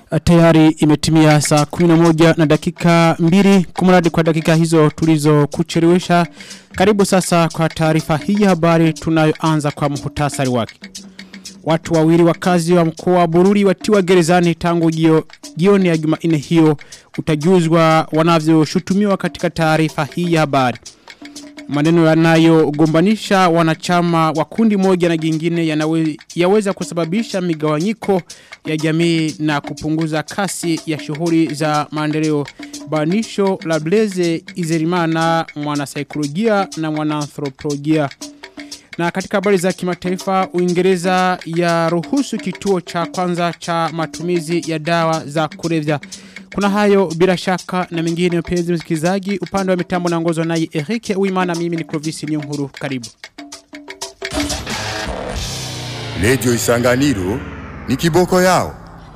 Tayari imetimia saa 11 na dakika mbili kumradi kwa dakika hizo tulizo kuchelewesha. Karibu sasa kwa taarifa hii ya habari tunayoanza kwa muhtasari wake. Watu wawili wakazi wa mkoa wa Bururi watiwa gerezani tangu jio, jioni ya Jumanne hiyo utajuzwa wanavyoshutumiwa katika taarifa hii ya habari. Maneno yanayogombanisha wanachama wa kundi moja na jingine yanawe, yaweza kusababisha migawanyiko ya jamii na kupunguza kasi ya shughuli za maendeleo. Banisho la Blaze Izerimana mwanasaikolojia na mwanaanthropolojia. Na katika habari za kimataifa Uingereza ya ruhusu kituo cha kwanza cha matumizi ya dawa za kulevya. Kuna hayo bila shaka na mengine mpenzi msikilizaji upande wa mitambo na ngozo naye Eric Uimana mimi ni Clovis Nyonguru karibu. Radio Isanganiro ni kiboko yao.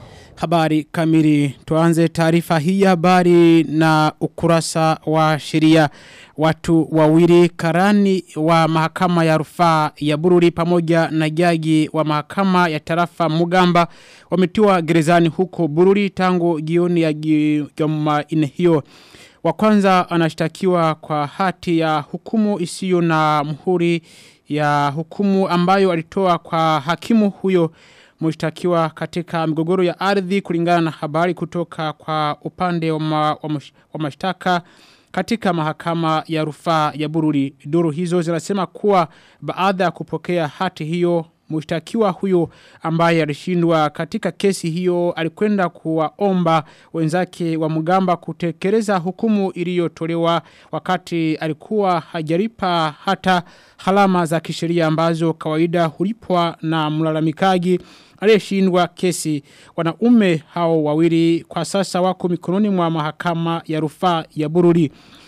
Habari kamili tuanze taarifa hii ya habari na ukurasa wa sheria watu wawili karani wa mahakama ya rufaa ya Bururi pamoja na jaji wa mahakama ya tarafa Mugamba wametiwa gerezani huko Bururi tangu jioni ya Jumanne hiyo wa kwanza anashtakiwa kwa hati ya hukumu isiyo na muhuri ya hukumu ambayo alitoa kwa hakimu huyo mshtakiwa katika migogoro ya ardhi kulingana na habari kutoka kwa upande wa, ma, wa, mash, wa mashtaka katika mahakama ya rufaa ya Bururi. Duru hizo zinasema kuwa baada ya kupokea hati hiyo mshtakiwa huyo ambaye alishindwa katika kesi hiyo alikwenda kuwaomba wenzake wa Mugamba kutekeleza hukumu iliyotolewa wakati alikuwa hajalipa hata halama za kisheria ambazo kawaida hulipwa na mlalamikaji aliyeshindwa kesi wanaume hao wawili kwa sasa wako mikononi mwa mahakama ya rufaa ya Bururi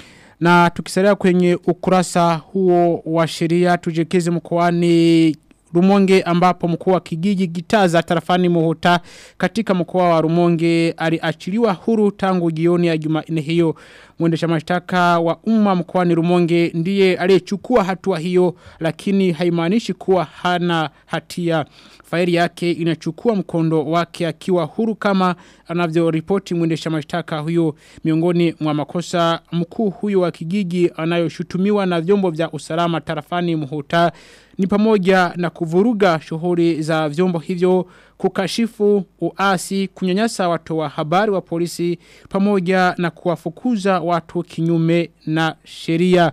na tukisalia kwenye ukurasa huo wa sheria tujekeze mkoani Rumonge ambapo mkuu wa kijiji Gitaza tarafani Muhuta katika mkoa wa Rumonge aliachiliwa huru tangu jioni ya Jumanne hiyo mwendesha mashtaka wa umma mkoani Rumonge ndiye aliyechukua hatua hiyo lakini haimaanishi kuwa hana hatia faili yake inachukua mkondo wake akiwa huru kama anavyoripoti mwendesha mashtaka huyo miongoni mwa makosa mkuu huyo wa kijiji anayoshutumiwa na vyombo vya usalama tarafani Muhuta ni pamoja na kuvuruga shughuli za vyombo hivyo kukashifu uasi kunyanyasa watu wa habari wa polisi pamoja na kuwafukuza watu kinyume na sheria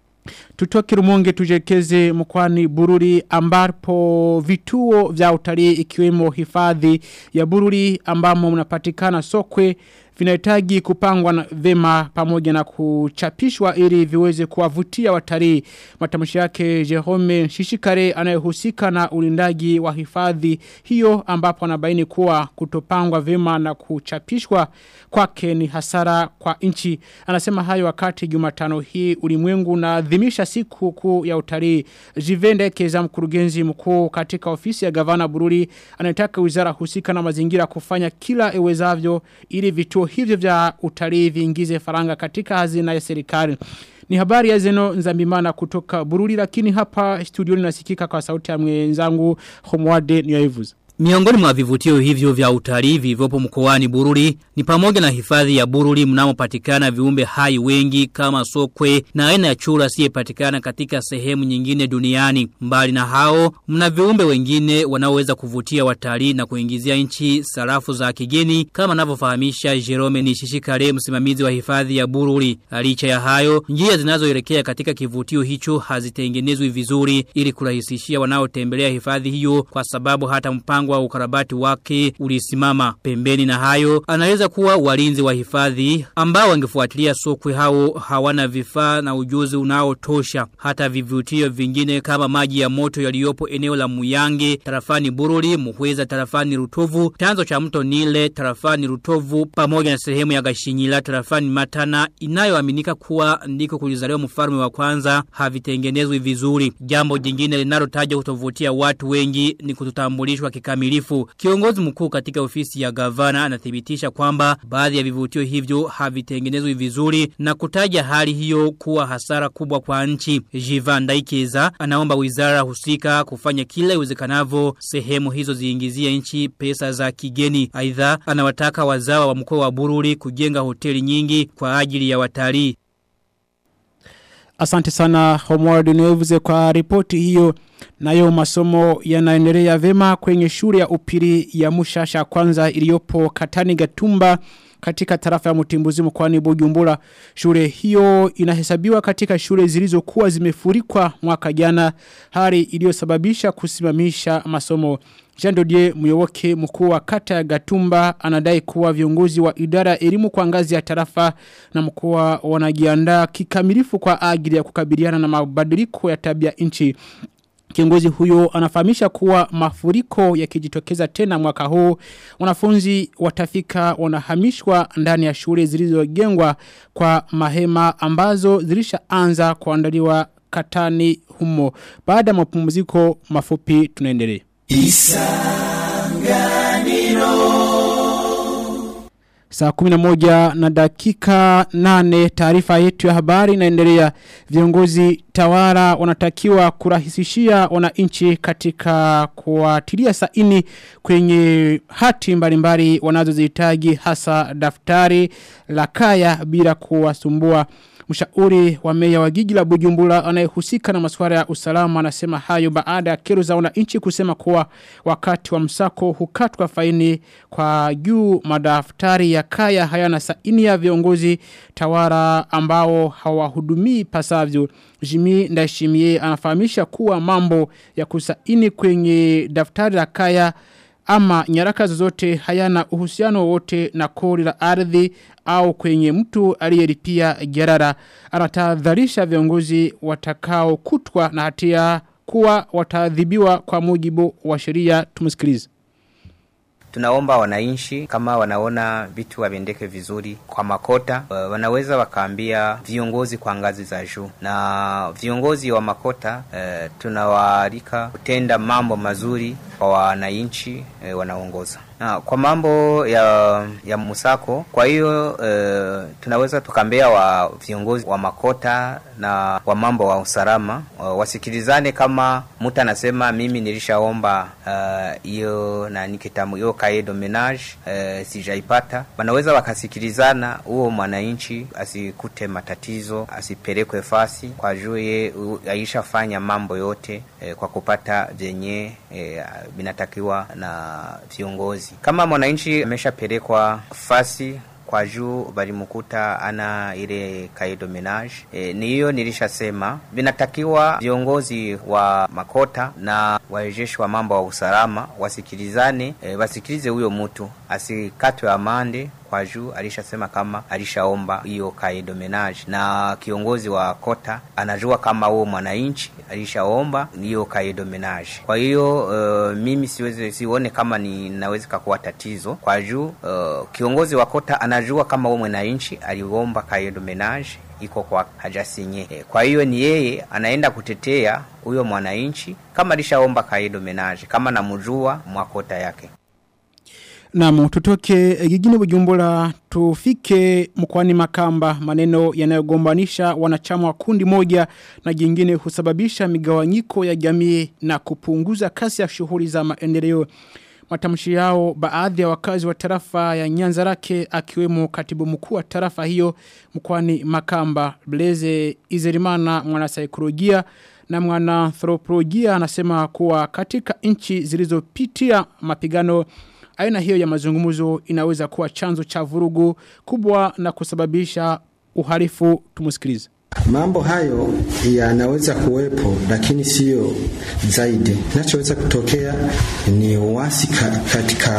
Tutoke rumonge tujekeze mkwani bururi ambapo vituo vya utalii ikiwemo hifadhi ya bururi ambamo mnapatikana sokwe vinahitaji kupangwa na vema pamoja na kuchapishwa ili viweze kuwavutia watalii. Matamshi yake Jerome Shishikare anayehusika na ulindaji wa hifadhi hiyo ambapo anabaini kuwa kutopangwa vema na kuchapishwa kwake ni hasara kwa nchi. Anasema hayo wakati Jumatano hii ulimwengu unaadhimisha siku kuu ya utalii. Jivende Keza mkurugenzi mkuu katika ofisi ya gavana Bururi anataka wizara husika na mazingira kufanya kila ewezavyo ili vituo hivyo vya utalii viingize faranga katika hazina ya serikali. Ni habari ya zeno nzambimana kutoka Bururi lakini hapa studioni nasikika kwa sauti ya mwenzangu Homwade Nyoevuza. Miongoni mwa vivutio hivyo vya utalii vilivyopo mkoani Bururi ni pamoja na hifadhi ya Bururi mnamopatikana viumbe hai wengi kama sokwe na aina ya chura asiyepatikana katika sehemu nyingine duniani. Mbali na hao, mna viumbe wengine wanaoweza kuvutia watalii na kuingizia nchi sarafu za kigeni kama anavyofahamisha Jerome Nishishikare msimamizi wa hifadhi ya Bururi. Licha ya hayo, njia zinazoelekea katika kivutio hicho hazitengenezwi vizuri ili kurahisishia wanaotembelea hifadhi hiyo kwa sababu hata mpango mpango wa ukarabati wake ulisimama pembeni na hayo anaweza kuwa walinzi wa hifadhi ambao wangefuatilia sokwe hao hawana vifaa na ujuzi unaotosha hata vivutio vingine kama maji ya moto yaliyopo eneo la Muyange tarafani Bururi Muhweza tarafani Rutovu chanzo cha mto Nile tarafani Rutovu pamoja na sehemu ya Gashinyila tarafani Matana inayoaminika kuwa ndiko kulizaliwa mfalme wa kwanza havitengenezwi vizuri jambo jingine linalotajwa kutovutia watu wengi ni kutotambulishwa kikamilifu kikamilifu. Kiongozi mkuu katika ofisi ya gavana anathibitisha kwamba baadhi ya vivutio hivyo havitengenezwi vizuri na kutaja hali hiyo kuwa hasara kubwa kwa nchi. Jivan Daikeza anaomba wizara husika kufanya kila iwezekanavyo sehemu hizo ziingizie nchi pesa za kigeni. Aidha anawataka wazawa wa mkoa wa Bururi kujenga hoteli nyingi kwa ajili ya watalii. Asante sana Homeward News kwa ripoti hiyo. Nayo masomo yanaendelea vema kwenye shule ya upili ya Mushasha kwanza iliyopo Katani Gatumba katika tarafa ya Mutimbuzi mkoani Bujumbura. Shule hiyo inahesabiwa katika shule zilizokuwa zimefurikwa mwaka jana hali iliyosababisha kusimamisha masomo. Jean Dodier Muyoboke mkuu wa kata ya Gatumba anadai kuwa viongozi wa idara ya elimu kwa ngazi ya tarafa na mkoa wanajiandaa kikamilifu kwa ajili ya kukabiliana na mabadiliko ya tabia nchi. Kiongozi huyo anafahamisha kuwa mafuriko yakijitokeza tena mwaka huu wanafunzi watafika wanahamishwa ndani ya shule zilizojengwa kwa mahema ambazo zilishaanza kuandaliwa katani humo. Baada ya mapumziko mafupi tunaendelea. Saa kuminamoja na dakika nane taarifa yetu ya habari inaendelea viongozi tawara wanatakiwa kurahisishia wananchi katika kuatilia saini kwenye hati mbalimbali wanazozihitaji hasa daftari la kaya bila kuwasumbua Mshauri wa meya wa jiji la Bujumbura anayehusika na masuala ya usalama anasema hayo baada ya kero za wananchi kusema kuwa wakati wa msako hukatwa faini kwa juu madaftari ya kaya hayana saini ya viongozi tawara ambao hawahudumii pasavyo. Jimi Ndashimie anafahamisha kuwa mambo ya kusaini kwenye daftari la kaya ama nyaraka zozote hayana uhusiano wote na kodi la ardhi au kwenye mtu aliyelipia gerara anatahadharisha viongozi watakao kutwa na hatia kuwa wataadhibiwa kwa mujibu wa sheria tumsikilize Tunaomba wananchi kama wanaona vitu havendeke vizuri kwa makota, uh, wanaweza wakaambia viongozi kwa ngazi za juu, na viongozi wa makota uh, tunawaalika kutenda mambo mazuri kwa wananchi uh, wanaongoza na kwa mambo ya ya musako. Kwa hiyo uh, tunaweza tukaambia wa viongozi wa makota na wa mambo wa usalama uh, wasikilizane. Kama mtu anasema mimi nilishaomba hiyo uh, na nikitamu hiyo kae domenage uh, sijaipata, wanaweza wakasikilizana, huo mwananchi asikute matatizo, asipelekwe fasi kwa juu ye aishafanya mambo yote uh, kwa kupata vyenye uh, vinatakiwa na viongozi kama mwananchi ameshapelekwa fasi kwa juu balimkuta ana ile kaido menage e, ni hiyo nilishasema vinatakiwa viongozi wa makota na warejeshi wa mambo wa usalama wasikilizane e, wasikilize huyo mtu asikatwe amande kwa juu alishasema kama alishaomba hiyo kaido menage na kiongozi wa kota anajua kama huo mwananchi alishaomba hiyo kaido menage kwa hiyo uh, mimi siwezi sione kama ninaweza kuwa tatizo kwa juu uh, kiongozi wa kota anajua kama huo mwananchi aliomba kaido menage iko kwa hajasinye. Kwa hiyo ni yeye anaenda kutetea huyo mwananchi kama alishaomba kaido menage, kama namjua mwakota yake. Naam tutoke jijini Bujumbura tufike mkoani Makamba maneno yanayogombanisha wanachama wa kundi moja na jingine husababisha migawanyiko ya jamii na kupunguza kasi ya shughuli za maendeleo. Matamshi yao baadhi ya wakazi wa tarafa ya Nyanzarake akiwemo katibu mkuu wa tarafa hiyo mkoani Makamba Blaze Izerimana mwanasaikolojia na mwananthropolojia anasema kuwa katika nchi zilizopitia mapigano aina hiyo ya mazungumzo inaweza kuwa chanzo cha vurugu kubwa na kusababisha uhalifu tumusikilize. Mambo hayo yanaweza kuwepo lakini sio zaidi. Kinachoweza kutokea ni uasi ka, katika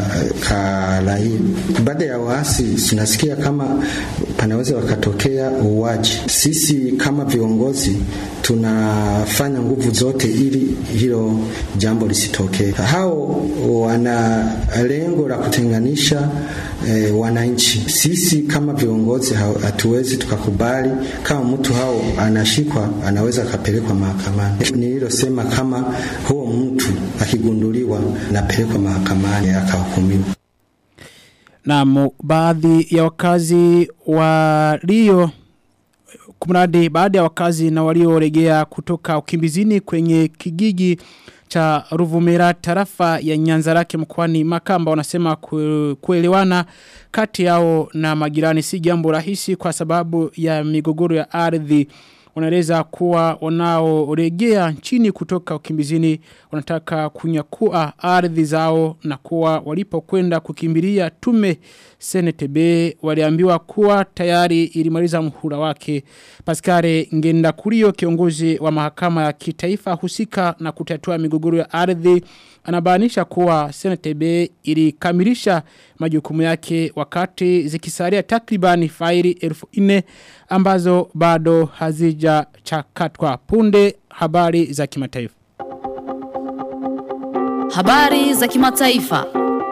ka raia. Baada ya uasi tunasikia kama panaweza wakatokea uwaji. Sisi kama viongozi tunafanya nguvu zote ili hilo jambo lisitokee. Hao wana lengo la kutenganisha e, wananchi. Sisi kama viongozi hatuwezi tukakubali kama mtu hao anashikwa anaweza akapelekwa mahakamani. Nililosema kama huo mtu akigunduliwa napelekwa mahakamani akahukumiwa. Na baadhi ya wakazi walio kumradi baada ya wakazi na walioregea kutoka ukimbizini kwenye kijiji cha Ruvumera tarafa ya Nyanzarake mkoani Makamba wanasema kuelewana kati yao na majirani si jambo rahisi kwa sababu ya migogoro ya ardhi wanaeleza kuwa wanaoregea nchini kutoka ukimbizini wanataka kunyakua ardhi zao na kuwa walipokwenda kukimbilia tume CNTB waliambiwa kuwa tayari ilimaliza mhula wake Pascale Ngenda Kurio kiongozi wa mahakama ya kitaifa husika na kutatua migogoro ya ardhi anabainisha kuwa CNTB ilikamilisha majukumu yake wakati zikisalia takribani faili elfu ine ambazo bado hazija chakatwa punde habari za kimataifa. Habari za kimataifa.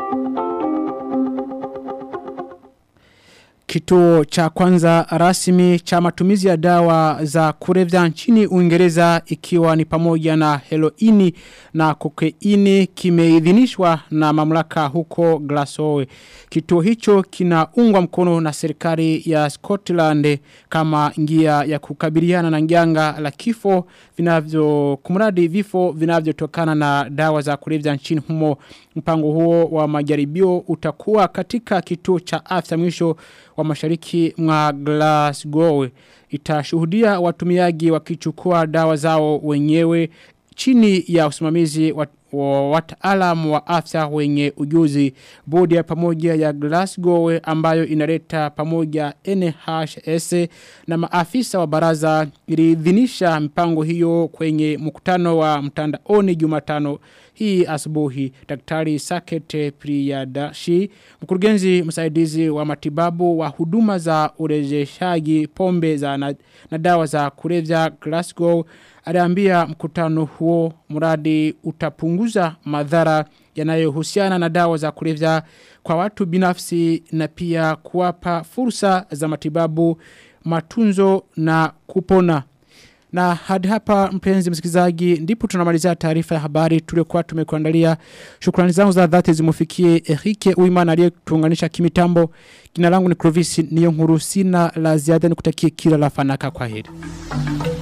Kituo cha kwanza rasmi cha matumizi ya dawa za kulevya nchini Uingereza ikiwa ni pamoja na heroini na kokeini kimeidhinishwa na mamlaka huko Glasgow. Kituo hicho kinaungwa mkono na serikali ya Scotland kama njia ya kukabiliana na njanga la kifo vinavyo kumradi vifo vinavyotokana na dawa za kulevya nchini humo. Mpango huo wa majaribio utakuwa katika kituo cha afya mwisho wa mashariki mwa Glasgow. Itashuhudia watumiaji wakichukua dawa zao wenyewe chini ya usimamizi wa wa wataalamu wa afya wenye ujuzi bodi ya pamoja ya Glasgow ambayo inaleta pamoja NHS na maafisa wa baraza iliidhinisha mpango hiyo kwenye mkutano wa mtandaoni Jumatano hii asubuhi daktari Sakete Priyadashi mkurugenzi msaidizi wa matibabu wa huduma za urejeshaji pombe za na, na dawa za kulevya Glasgow aliambia mkutano huo mradi utapunguza madhara yanayohusiana na dawa za kulevya kwa watu binafsi na pia kuwapa fursa za matibabu matunzo na kupona na hadi hapa mpenzi msikilizaji ndipo tunamalizia taarifa ya habari tuliokuwa tumekuandalia. Shukrani zangu za dhati zimufikie Erike Uimana aliyetuunganisha kimitambo. Jina langu ni Clovis Niyonkuru sina la ziada nikutakie kila la fanaka kwa heri.